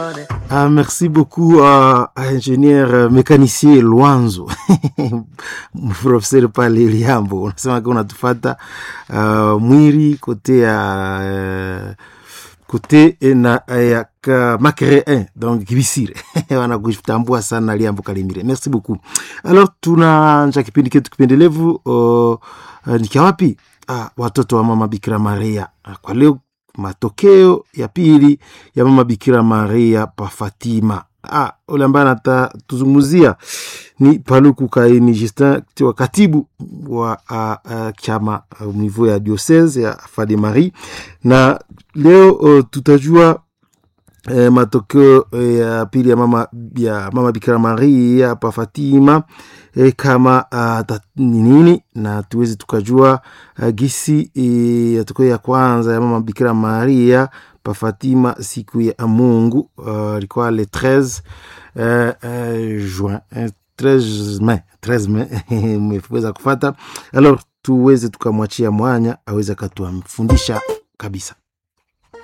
Ah, merci beaucoup uh, ingénieur mécanicien Lwanzo professeur pale Liambo, unasema kwa unatufata uh, mwiri kote ya uh, kote na ya ka makere 1 donc kibisire wanakutambua sana Liambo Kalimire. Merci beaucoup. Alors tunaanza kipindi chetu kipendelevu uh, uh, nikia wapi? Ah, watoto wa mama Bikira Maria. Ah, kwa leo matokeo ya pili ya mama Bikira Maria pa Fatima. Ah, ule ambaye anatuzungumzia ni Paluku Kaini Justin wa katibu wa uh, uh, chama uh, niveau ya diocese ya Fade Marie, na leo uh, tutajua eh, matokeo eh, ya pili ya mama, ya mama Bikira Maria pa Fatima eh, kama uh, ni nini na tuwezi tukajua uh, gisi eh, matokeo ya kwanza ya mama Bikira Maria pa Fatima siku ya Mungu ilikuwa uh, le 13 uh, uh, juin uh, 13 Mei 13 Mei mmeweza kufata alors tuweze tukamwachia mwanya aweze akatuamfundisha kabisa